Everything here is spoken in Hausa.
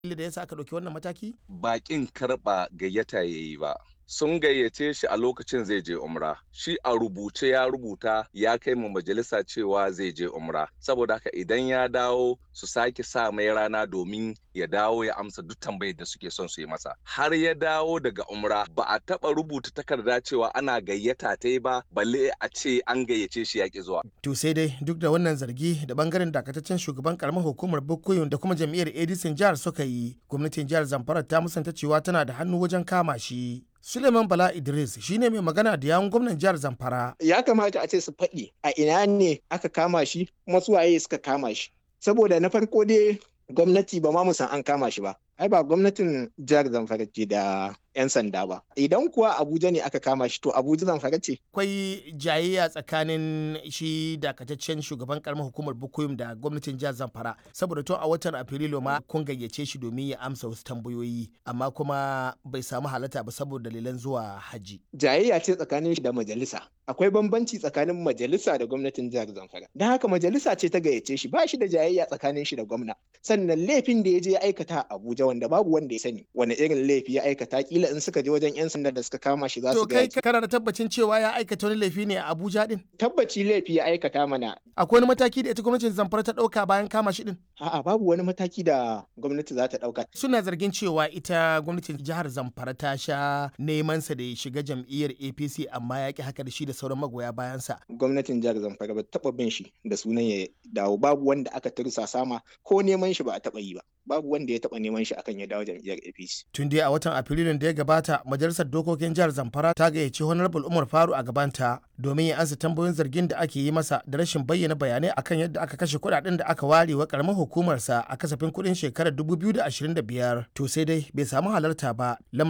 da yasa aka ɗauki wannan mataki? Bakin karɓa gayyata ya yi ba. Sun gayyace shi a lokacin zai je umra. Shi a rubuce ya rubuta ya kai mu majalisa cewa zai je umra. Saboda haka idan ya dawo su sake sa mai rana domin ya dawo ya amsa duk tambayar da suke son su yi masa. Har ya dawo daga umra ba a taɓa rubuta takarda cewa ana gayyata ta ba balle a ce an gayyace shi ya ki zuwa. To sai dai duk da wannan zargi da bangaren dakataccen shugaban karamar hukumar Bukuyun da kuma jam'iyyar Edison jihar suka yi, gwamnatin jihar Zamfara ta musanta cewa tana da hannu wajen kama shi. Suleiman Bala Idris shine mai magana da yawun gwamnan jihar Zamfara. Ya kamata a ce su faɗi a ina ne aka kama shi kuma su waye suka kama shi. Saboda na farko dai gwamnati ba ma san an kama shi ba. Ai ba gwamnatin jihar Zamfara ce da 'yan sanda ba. Idan kuwa Abuja ne aka kama shi to Abuja Zamfara ce. Akwai jayayya tsakanin shi dakataccen shugaban karamar hukumar Bukuyum da gwamnatin jihar Zamfara saboda tun a watan Afrilu ma kun gayyace shi domin ya amsa wasu tambayoyi amma kuma bai samu halatta ba saboda dalilan zuwa haji. Jayayya ce tsakanin shi da majalisa. Akwai bambanci tsakanin majalisa da gwamnatin jihar Zamfara. Don haka majalisa ce ta gayyace shi ba shi da jayayya tsakanin shi da gwamna. Sannan laifin da ya je ya aikata a Abuja wanda babu wanda ya sani wani irin laifi ya aikata kila in suka je wajen 'yan sanda da suka kama shi za su To kai kana da tabbacin cewa ya aikata wani laifi ne a Abuja din? Tabbaci laifi ya aikata mana. Akwai wani mataki da ita gwamnatin Zamfara ta ɗauka bayan kama shi din? A'a babu wani mataki da gwamnati za ta ɗauka. Suna zargin cewa ita gwamnatin jihar Zamfara ta sha neman sa da ya shiga jam'iyyar APC amma ya ki haka da shi da sauran magoya bayansa. Gwamnatin jihar Zamfara ba taɓa bin shi da sunan ya dawo babu wanda aka tursa sama ko neman shi ba a taɓa yi ba. Babu wanda ya taɓa neman shi akan ya dawo jam'iyyar APC. Tun dai a watan Afrilun da ya gabata majalisar dokokin jihar Zamfara ta gayyaci Honorable Umar Faru a gabanta domin ya ansa tambayoyin zargin da ake yi masa da rashin bayyana bayanai akan yadda aka kashe kuɗaɗen da aka ware wa karamar hukumarsa a kasafin kuɗin shekarar 2025 to sai dai bai samu halarta ba